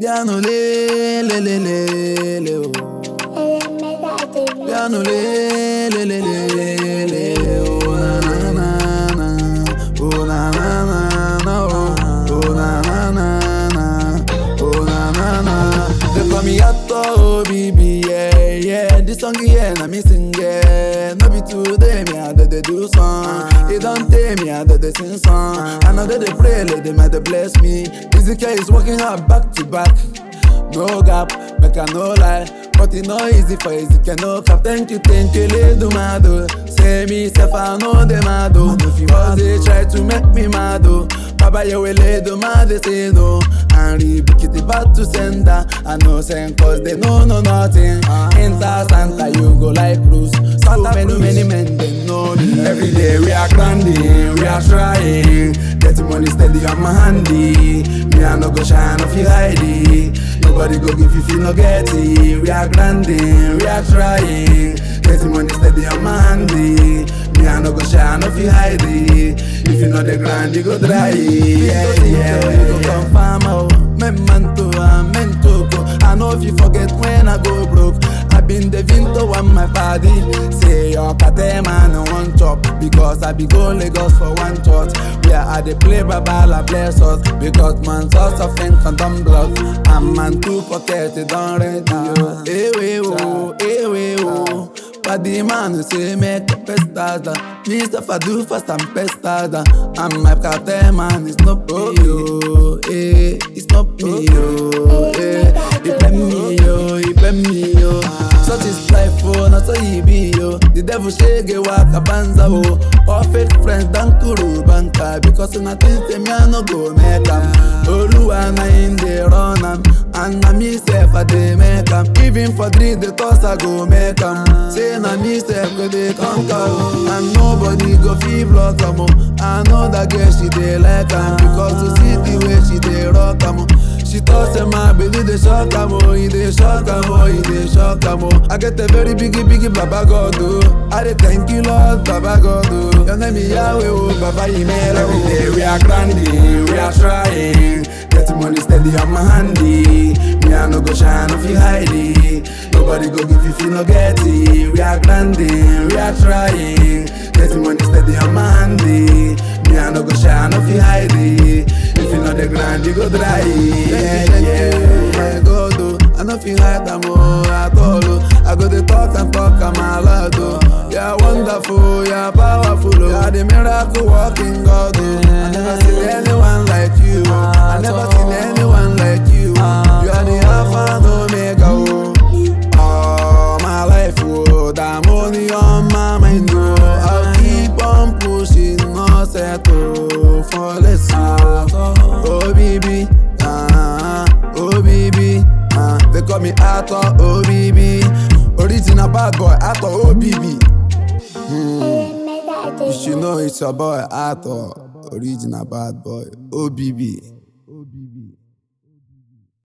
Piano le le le le le oh. Piano le le le le le oh na na na na oh na na na na oh oh na na na na oh na na na. They call me Yato oh baby yeah yeah. This song yeah na me sing yeah. No be today me I dey dey do song. It don't take me I dey dey sing song. I know that they pray let them they bless me. Ezekiel is working hard back to back. No gap, make I no lie. But it no easy for Ezekiel, no cap. Thank you, thank you, do mad oh. Say me, self, I know they mad oh. Cause they try to make me mad oh. Baba, you will lay do mad, they say no. And rebuke it back to sender. I know send cause they know no nothing. Enter Santa, you go like cruise. So many, many men, they know me. Every day we are grinding, we are trying. Getting money steady on my handy. Me, I no go shine off you hide it. Nobody go give you feel no get it. We are grinding, we are trying. Getting money steady on my handy. Me I no go shine if you hide it. If you know the grind, you go dry it. Yeah, yeah, you go confirm oh. Men man to a men to go. I know if you forget when I go broke. I been the vinto on my body. Say your kate man I want chop because I be go Lagos for one shot. Where I dey play babala bless us because man source of income don block. And man two pocket it don ready yo. Ewe oh, ewe oh. Body man say make the best harder. Me stuff I do fast and best harder. And my cartel man is not me yo, eh. It's not me yo, eh. He pay me yo, he pay me yo. Such is life oh, not so he be yo. The devil shake waka banza oh. All fake friends don kuru banka because una think say me I no go make am. Oluwa na him dey run am, and na me sef I dey make am. Even for three the toss I go make am. Say na me sef go dey conquer oh, and nobody go fit block am oh. I know that girl she dey like am because to see the way she dey rock am oh. She thought say my baby dey shock am oh, he dey shock am oh, he dey shock am oh. I get a very biggie biggie baba God oh, I dey thank you Lord baba God oh. Your name is Yahweh oh, baba Yimela oh. Every day we are grinding, we are trying, getting money steady on my handy. Me I no go shine if you hide it. Nobody go give you feel no get it. We are grinding, we are trying, getting money steady on my handy. Me I no go shine if you hide it. If you know the grind, you go dry it. Yeah, yeah, my God, oh. I no feel hide am oh at all oh. I go dey talk and talk am aloud oh. You're wonderful, you're powerful oh. You're the miracle working God oh. I never seen anyone like you. oh. I never seen anyone like you. You are the Alpha and Omega oh. All my life oh, the money on my mind oh. I'll keep on pushing, no settle for less oh. Oh baby, ah, oh baby, ah. They call me Ato, oh baby. Original bad boy, Ato, oh baby. You should know it's your boy Ato, original bad boy, oh baby.